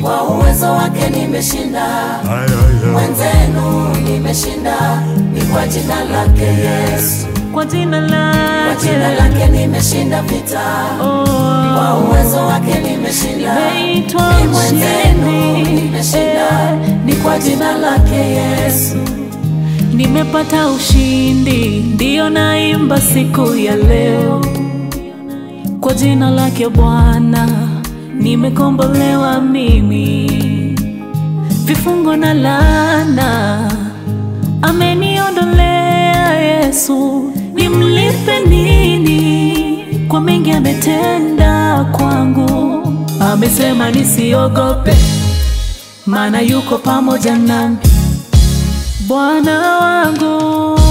kwa uwezo wake nimeshinda, mwenzenu nimeshinda, ni kwa jina lake Yesu, kwa jina kwa jina lake lake nimeshinda vita, oh, kwa uwezo wake nimeshinda, nimeitwa ni mwenzenu mshindi nimeshinda, eh, ni kwa jina lake Yesu. nimepata ushindi, ndiyo naimba siku ya leo kwa jina lake Bwana, nimekombolewa mimi, vifungo na laana ameniondolea Yesu, nimlipe nini kwa mengi ametenda kwangu? Amesema nisiogope, maana yuko pamoja nami. Bwana wangu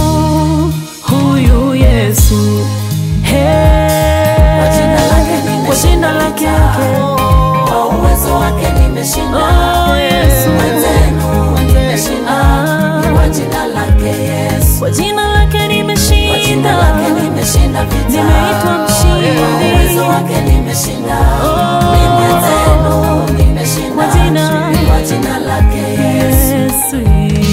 huyu Yesu, Kwa jina lake hey, nimeshinda kwa jina lake vita. Kwa uwezo wake nimeshinda, Oh, Yesu. mwenzenu nimeshinda, Ah. ni kwa jina lake Yesu. kwa jina lake Kwa jina nimeshinda, lake nimeshinda vita. Nimeitwa mshindi. Kwa uwezo wake nimeshinda. Oh. Ni mwenzenu nimeshinda. Kwa jina- Ni kwa jina lake Yesu. Yesu.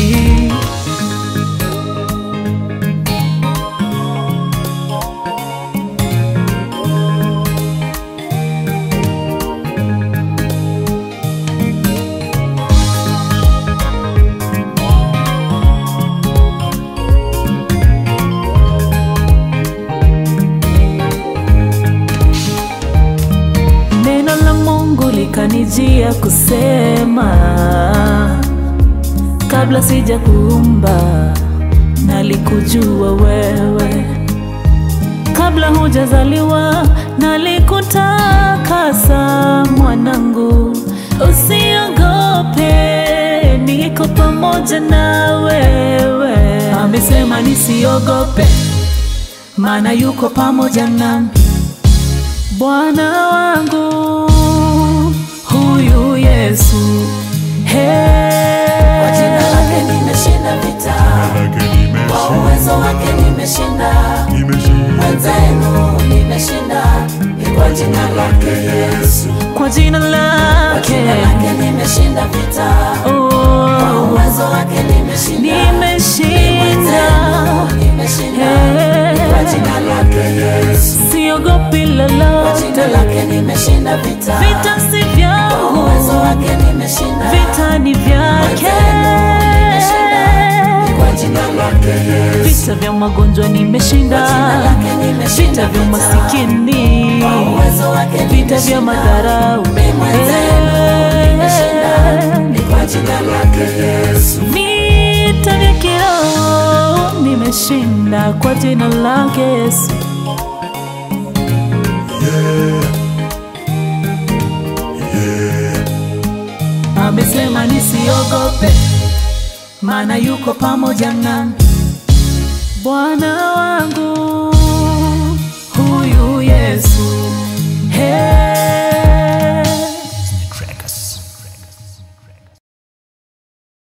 Neno la Mungu likanijia kusema, kabla sija kuumba nalikujua wewe, kabla hujazaliwa nalikutakasa. Mwanangu, usiogope, niko pamoja na wewe. Amesema nisiogope, maana yuko pamoja nami. Bwana wangu huyu Yesu, hey. Kwa jina lake nimeshinda vita. Kwa uwezo wake nimeshinda. Mwenzenu nimeshinda. Ni kwa jina lake Yesu. kwa jina Kwa lake jina lake nimeshinda vita. Kwa oh, uwezo wake nimeshinda. nimeshinda Nimeshinda. Ni kwa jina lake Yesu. siogopi Kwa jina lolote, lake nimeshinda vita. vita si Kwa vyangu, uwezo wake nimeshinda. vita ni vyake. Ni kwa jina lake Yesu. Vita vya magonjwa nimeshinda, Kwa jina lake nimeshinda vita vya vita. masikini, Kwa uwezo wake vita vya nimeshinda. madharau, Mimi mwenzenu nimeshinda. Ni kwa jina lake Yesu. vita vya kiroho nimeshinda kwa jina lake Yesu. Amesema nisiogope, maana yuko pamoja nami. Bwana wangu huyu Yesu,